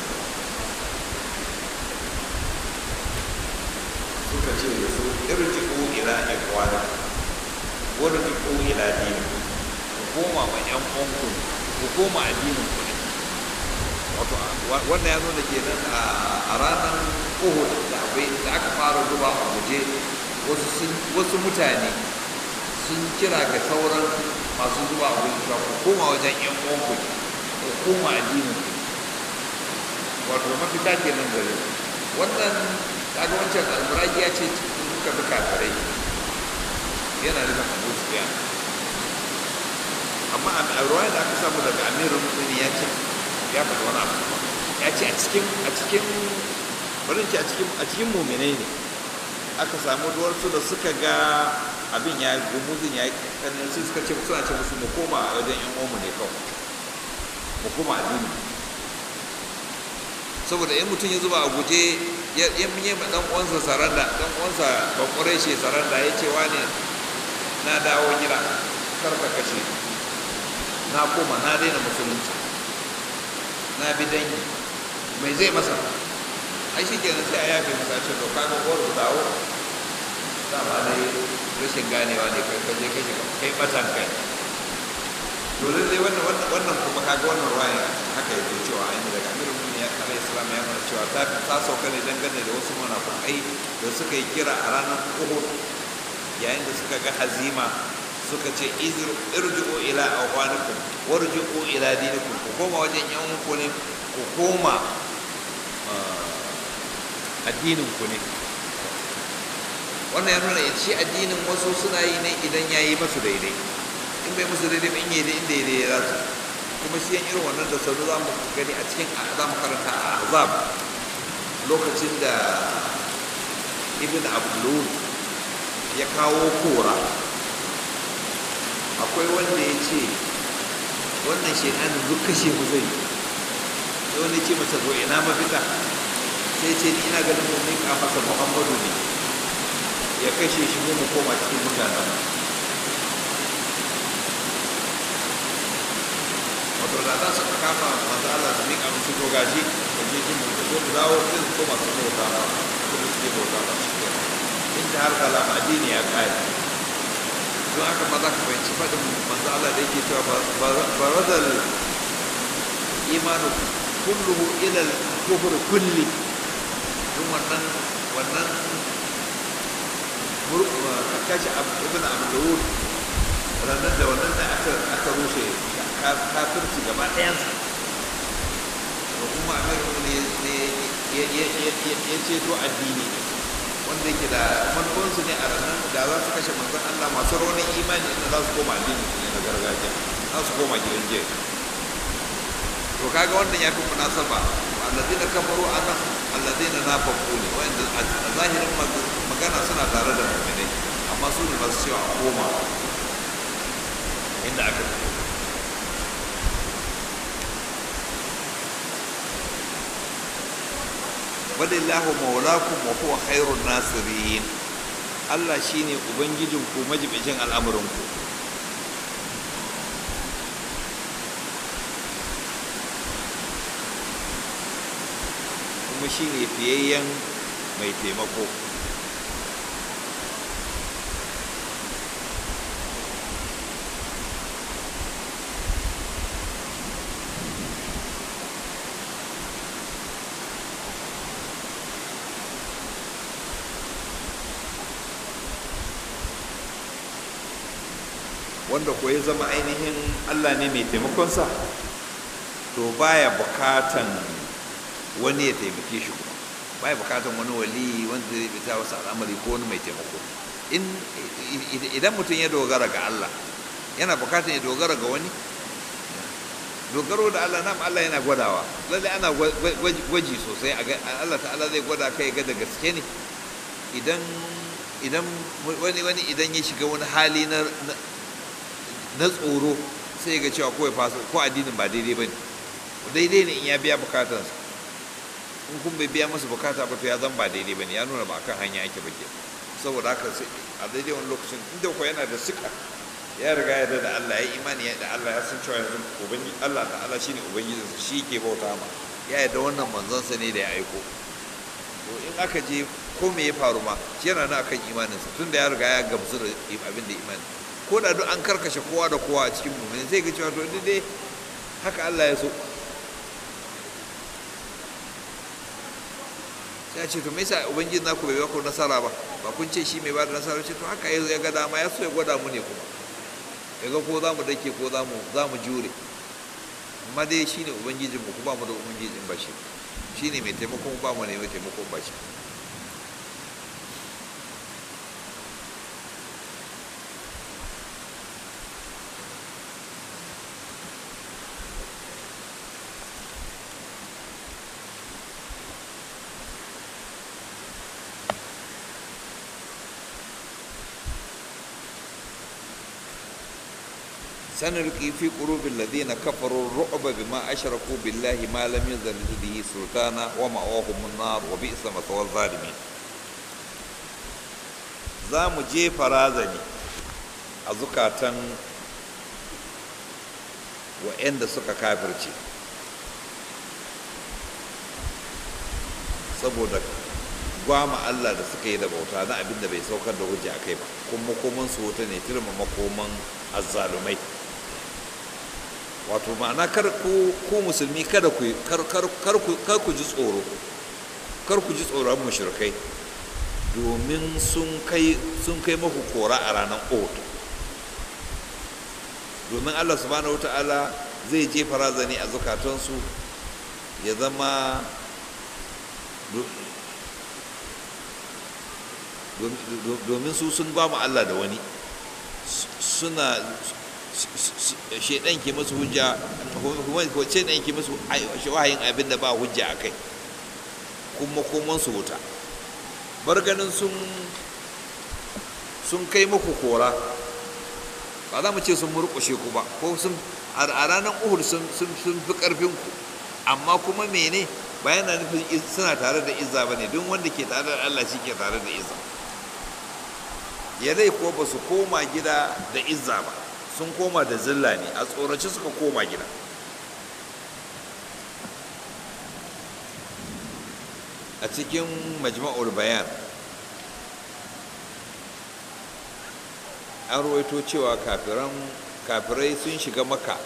suka ce da su irji'u ila ikwani warji'u ila dini ku koma ma yan uwanku ku koma addinin ku ne wato wannan ya nuna kenan a ranar uhud da akwai da aka fara zuba a guje wasu mutane sun kira ga sauran masu zuba a guje ku koma wajen yan uwanku ku koma addinin ku wato mafita kenan gare wannan kaga wancan almuragi ya ce suka bi kafirai yana nufin abu sufiya amma a ruwaya da aka samu daga amirin mummuni ya ce ya faɗi wani abu ya ce a cikin a cikin barin ce a cikin a cikin muminai ne aka samu duwarsu da suka ga abin ya gumuzin ya yi kanin sai suka ce suna ce musu mu koma a wajen yan uwanmu ne kawai mu koma addini saboda in mutum ya zuba a guje ya yi ma dan uwansa saranda dan uwansa bakware shi saranda ya ce wane na dawo gida kar ka kashe na koma na daina musulunci na bi dangi mai zai masa ai shi kenan sai a yafe masa ce to kaga uwar ku dawo dama dai rashin ganewa ne kai kaje kai kai batan kai to lallai wannan wannan kuma kaga wannan ruwaya haka yake cewa an yi daga amirul mu'minin alayhi salam ya nuna cewa ta ta sauka ne dangane da wasu munafukai da suka yi kira a ranar Uhud yayin da suka ga hazima suka ce irji'u ila awhanikum warji'u ila dinikum ku koma wajen yan ku ne ku koma addinin ku ne wannan ya nuna shi addinin wasu suna yi ne idan ya yi masu daidai in bai musu daidai ba in yi inda daidai ya za su kuma shi irin wannan da sauri za mu gani a cikin za mu karanta a azab lokacin da ibn abdulun ya kawo kora akwai wanda ya ce wannan shekaru duk kashe mu zai sai wani ce masa zo ina mafita sai ce ni ina ganin mu mika masa muhammadu ne ya kashe shi mu mu koma cikin mutanen wato da za su kama masu Allah su mika musu to gashi da je shi mu zo mu dawo sai su koma su bauta ma su da suke bauta ma shi ke in ta har kalama addini ya kai don haka ma za ka fahimci faɗin manzo Allah da yake cewa barazal imanu kulluhu ila al-kufr kulli don wannan wannan kashi ibn abdul ranar da wannan da aka aka rushe kafirci gaba ɗayansa da kuma amir ne ya ceto addini wanda yake da manufansu ne a ranar da za su kashe manzon Allah masu raunin imani inda za su koma addini su ne na gargajiya za su koma gidan jiya to kaga wannan ya fi munasaba alladina kafaru anan alladina nafaqu ne wanda a zahirin magana suna tare da mu'minai amma su ne masu cewa a koma inda aka fito walillahu maulakum wa huwa khairun nasirin Allah shine ubangijinku majibicin al'amurinku kuma shine fiyayyen mai taimako wanda ko ya zama ainihin Allah ne mai taimakonsa to baya bukatan wani ya taimake shi kuma baya bukatan wani wali wanda zai fita wasu al'amari ko wani mai taimako idan mutum ya dogara ga Allah yana bukatan ya dogara ga wani dogaro da Allah nam Allah yana gwadawa lalle ana gwaji sosai Allah ta'ala zai gwada kai ga da gaske ne idan idan wani wani idan ya shiga wani hali na na tsoro sai ga cewa kawai fasa ko addinin ba daidai ba ne daidai ne in ya biya bukatansa in kun bai biya masa bukata ba to ya zan ba daidai ba ne ya nuna ba kan hanya ake ba ke saboda haka sai a daidai wani lokacin inda ko yana da suka ya riga ya da Allah ya imani ya da Allah ya san cewa yanzu ubangi Allah da Allah shine ubangijinsa shi ke bauta ma ya yarda wannan manzonsa ne da ya aiko to in aka je ko me ya faru ma shi yana nan akan imaninsa tunda ya riga ya gamsu da abin da imani ko da duk an karkashe kowa da kowa a cikin mummuni zai ga cewa to duk dai haka Allah ya so sai ce to me yasa ubangiji naku bai ba ku nasara ba ba kun ce shi mai ba da nasara ce to haka ya ga dama ya so ya gwada mu ne kuma ya ga ko za mu dake ko za mu za mu jure amma dai shine ubangijin mu kuma mu da ubangijin ba shi shine mai taimakon ba mu ne mai taimakon ba shi سنلقي في قلوب الذين كفروا الرعب بما أشركوا بالله ما لم ينزل به سلطانا ومأواهم النار وبئس مثوى الظالمين za mu jefa razani a zukatan wa'yanda suka kafirce saboda gwama Allah da suka yi da bauta na abin da bai saukar da hujja a kai ba kuma makoman su wuta ne turma makoman azzalumai wato ma'ana kar ku ku musulmi kada ku kar kar kar ku kar ku ji tsoro kar ku ji tsoron mushrikai domin sun kai sun kai maku kora a ranar Uhud domin Allah subhanahu wata'ala zai jefa razani a zukatansu ya zama domin su sun ba mu Allah da wani suna shaidan ke musu hujja ko shaidan ke musu wahayin abin da ba hujja a kai kuma koman su wuta bar ganin sun sun kai muku kora ba za mu ce sun murƙushe ku ba ko sun a ranar uhud sun fi ƙarfin ku amma kuma mene ba yana nufin suna tare da izza ba ne don wanda ke tare da Allah shi ke tare da izza yadai ko ba su koma gida da izza ba sun koma da zilla ne a tsoraci suka koma gida a cikin majma'ul bayan an ruwaito cewa kafirai sun shiga maka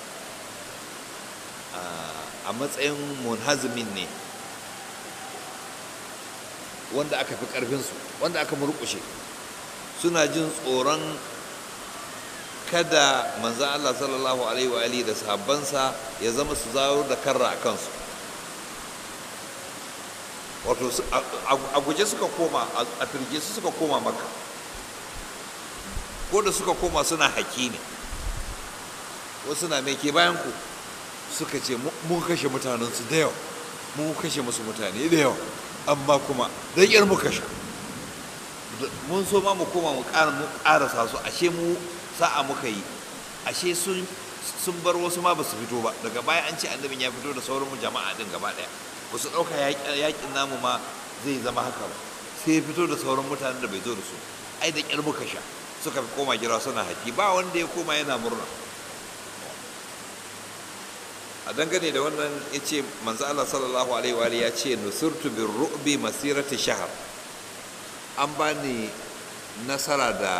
a matsayin munhazimin ne wanda aka fi ƙarfinsu wanda aka murƙushe suna jin tsoron kada manzan Allah sallallahu alaihi wa alihi da sahabbansa ya zama su zawo da karra a kansu wato a guje suka koma a firge su suka koma maka ko da suka koma suna haki ne wasu na mai ke bayan ku suka ce mun kashe mutanensu da yawa mun kashe musu mutane da yawa amma kuma don yar mu kashe mun so ma mu koma mu ƙarasa su ashe mu sa'a muka yi ashe sun sun bar wasu ma ba su fito ba daga baya an ce annabin ya fito da sauran mu jama'a din gaba ɗaya ba su ɗauka yaƙin namu ma zai zama haka ba sai ya fito da sauran mutanen da bai zo da su ai da ƙyar muka sha suka koma gira suna haƙi ba wanda ya koma yana murna a dangane da wannan ya ce manzo Allah sallallahu alaihi wa ya ce nusurtu bin ru'bi masirati shahar an bani nasara da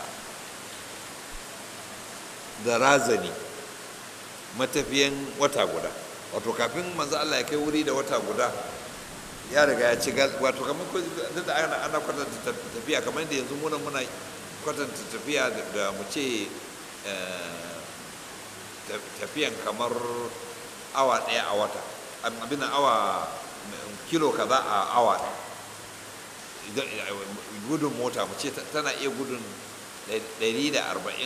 da razani matafiyan wata guda wato kafin manzo Allah ya kai wuri da wata guda ya riga ya ci wato kamar ko da ana ana kwatanta tafiya kamar yadda yanzu muna muna kwatanta tafiya da mu ce tafiyan kamar awa ɗaya a wata abin awa kilo kaza a awa gudun mota mu ce tana iya gudun 140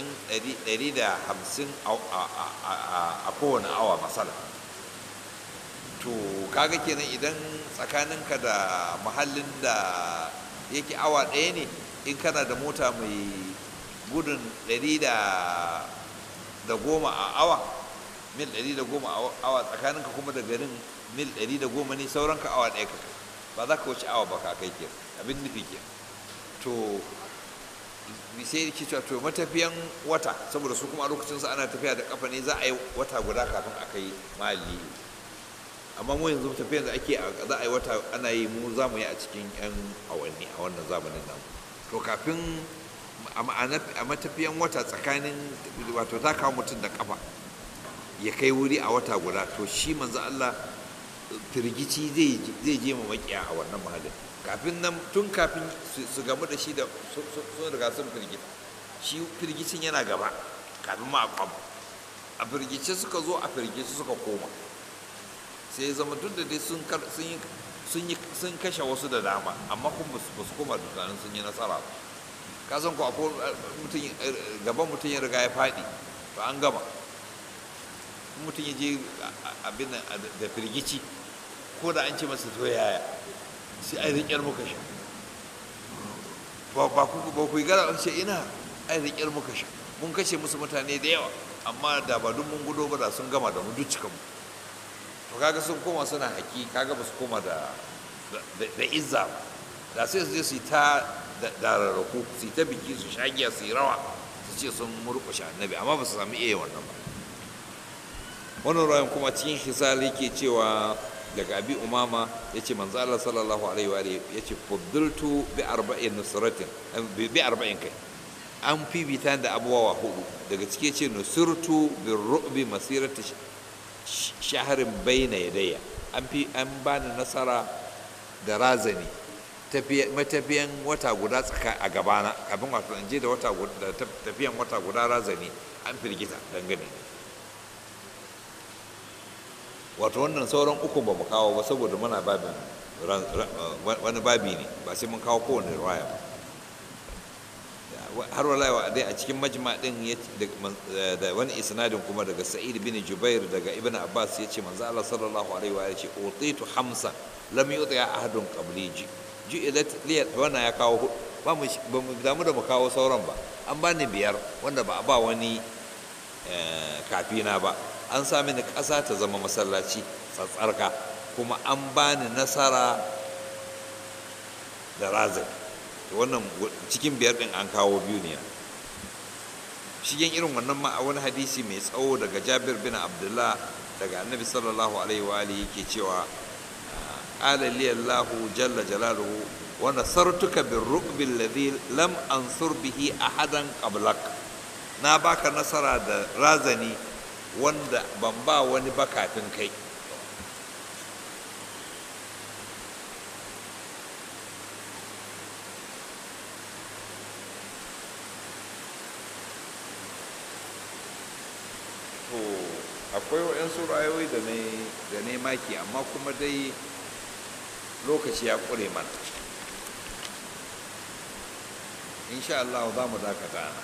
150 a kowane awa masala to kaga kenan idan tsakaninka da mahallin da yake awa ɗaya ne in kana da mota mai gudun ɗari da da goma a awa mil ɗari da goma a awa tsakaninka kuma da garin mil ɗari da goma ne sauranka awa ɗaya ka kai ba za ka wuce awa ba ka kai ke abin nufi ke to sai ke cewa to matafiyan wata saboda su kuma a lokacin sa ana tafiya da kafa ne za a yi wata guda kafin a kai mali amma mu yanzu tafiyan da ake za a yi wata ana yi mu za mu yi a cikin yan awanni a wannan zamanin nan to kafin a matafiyan wata tsakanin wato ta kawo mutum da kafa ya kai wuri a wata guda to shi manzo Allah firgici zai je ma makiya a wannan mahallin kafin nan tun kafin su gamu da shi da sun riga sun firgita shi firgicin yana gaba kafin ma a kwam a firgice suka zo a firgice suka koma sai zama duk da dai sun kashe wasu da dama amma kuma ba su koma dukkanin sun yi nasara ba ka san ko akwai mutum gaban mutum ya riga ya faɗi to an gama mutum ya je abin da firgici ko da an ce masa to yaya sai ai riƙyar muka sha ba ku ba ku gara ce ina ai riƙyar muka sha mun kashe musu mutane da yawa amma da ba duk mun gudo ba da sun gama da mu duk cikan mu to kaga sun koma suna haƙi kaga ba su koma da da izza ba da sai su je su yi ta da rarraku su yi ta biki su shagiya su yi rawa su ce sun murƙushe annabi amma ba su sami iya wannan ba wannan rayan kuma cikin hisali ke cewa daga abi umama ya ce manzo Allah sallallahu alaihi wa ya ce fuddultu bi arba'in nusratin bi arba'in kai an fifita da abubuwa hudu daga cike ce nusirtu bi ru'bi masirati shaharin bayna yadayya an fi an bani nasara da razani matafiyan wata guda tsaka a gabana kafin wato in je da wata guda tafiyan wata guda razani an firgita dangane wato wannan sauran uku ba mu kawo ba saboda muna babin wani babi ne ba sai mun kawo kowane riwaya ba har wala dai a cikin majma din da wani isnadin kuma daga sa'id bin jubair daga ibn abbas ya ce manzo Allah sallallahu alaihi wa ce utitu hamsa lam yuti ahadun qabli ji ju'ilat li wannan ya kawo ba mu ba mu damu da mu kawo sauran ba an bani biyar wanda ba a ba wani kafina ba an sa mini ƙasa ta zama masallaci tsatsarka kuma an bani nasara da razai wannan cikin biyar ɗin an kawo biyu ne shigen irin wannan ma a wani hadisi mai tsawo daga jabir bin abdullah daga annabi sallallahu alaihi wa alihi yake cewa qala li allah jalla jalaluhu wa nasartuka bir ru'bi alladhi lam ansur bihi ahadan qablak na baka nasara da razani wanda ban ba wani ba kafin kai to akwai waɗansu rayuwa da ne da ne maki amma kuma dai lokaci ya ƙure mana insha Allah za mu dakata na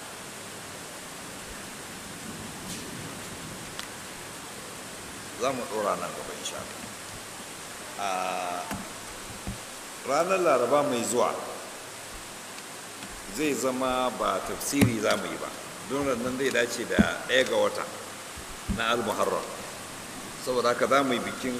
za mu ɗora nan gaba insha a ranar laraba mai zuwa zai zama ba tafsiri za mu yi ba don nan zai dace da ɗaya ga wata na al-muharram saboda haka za mu yi bikin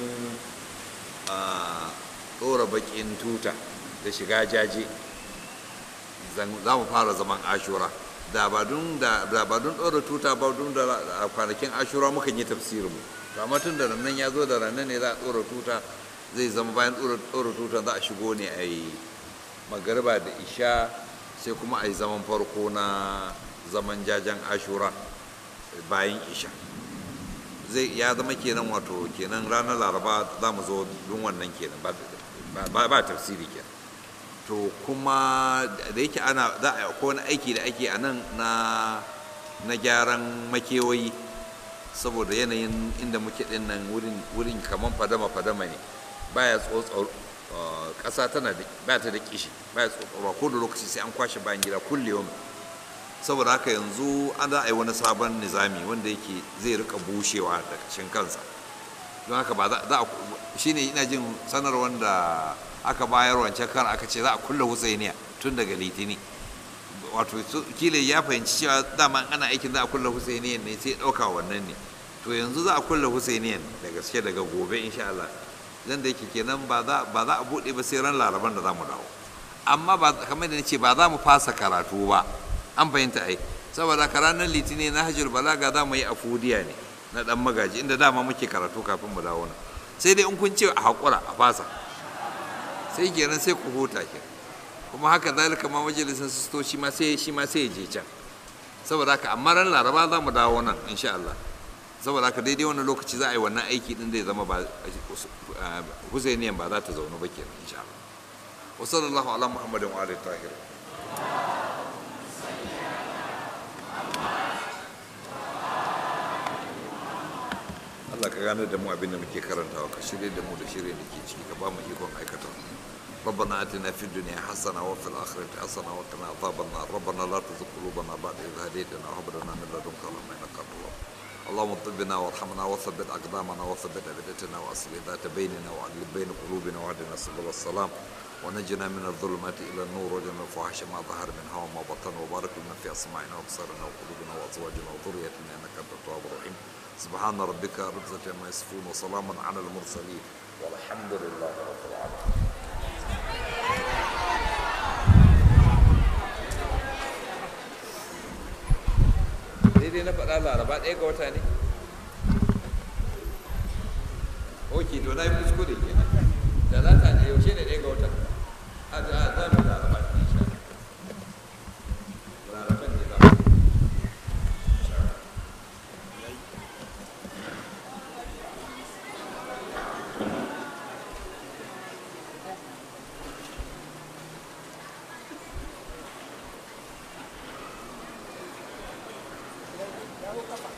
a ɗora baƙin tuta da shiga jaje za mu fara zaman ashura da ba don ɗora tuta ba don da kwanakin ashura muka yi tafsirinmu mu amma tun da nan ya zo da ranar ne za a tsora tuta zai zama bayan tsora tuta za a shigo ne a yi magariba da isha sai kuma a yi zaman farko na zaman jajen ashura bayan isha zai ya zama kenan wato kenan ranar laraba za mu zo don wannan kenan ba tafsiri kenan to kuma da yake ana za a ko wani aiki da ake a nan na gyaran makewayi saboda yanayin inda muke din nan wurin kamar fadama-fadama ne baya tsotsar ƙasa tana da ba ta da kishi baya tsotsarwa ko da lokaci sai an kwashe bayan gida kullum saboda haka yanzu an za a yi wani sabon nizami wanda yake zai rika bushewa da kashin kansa don haka ba za a shi ne ina jin sanar wanda aka bayar wancan kan aka ce za a kulle husainiya tun daga litini wato su- kila ya fahimci cewa dama ana aikin za a kulla husainiyan ne sai ya ɗauka wannan ne to yanzu za a kulla husainiyan da gaske daga gobe insha Allah zan da yake kenan ba za ba za a buɗe ba sai ran laraban da za mu dawo amma ba kamar da nace ba za mu fasa karatu ba an fahimta ai saboda ka ranar litinin na hajjul balaga za mu yi afudiya ne na dan magaji inda dama muke karatu kafin mu dawo nan sai dai in kun ce a haƙura a fasa sai kenan sai ku huta ke kuma haka zalika ma majalisin sisto shi ma sai shi ma sai ya je can saboda haka amma ran laraba za mu dawo nan insha Allah saboda haka daidai wannan lokaci za a yi wannan aiki din da ya zama ba husainiyan ba za ta zaune ba kenan insha Allah wa sallallahu ala muhammadin wa alihi tahir Allah ka gane da mu abin da muke karantawa ka shirye da mu da shirye da ke ciki ka ba mu ikon aikata ربنا اتنا في الدنيا حسنه وفي الاخره حسنه وقنا عذاب النار ربنا لا تزغ قلوبنا بعد اذ هديتنا وهب لنا من لدنك رحمه انك انت الوهاب اللهم طبنا وارحمنا وثبت اقدامنا وثبت ابدتنا واصلح ذات بيننا واعلم بين قلوبنا واهدنا سبل السلام ونجنا من الظلمات الى النور وجنا الفواحش ما ظهر منها وما بطن وبارك لنا في اسماعنا وابصارنا وقلوبنا وازواجنا وذريتنا انك انت التواب الرحيم سبحان ربك رب العزه عما يصفون وسلام على المرسلين والحمد لله رب العالمين daidai na faɗa laraba ɗaya ga wata ne ok to na yi kuskure ke talata ne yaushe ne ɗaya ga wata a za a zama laraba ne insha Allah. laraban ne za mu insha Allah. dawo kafa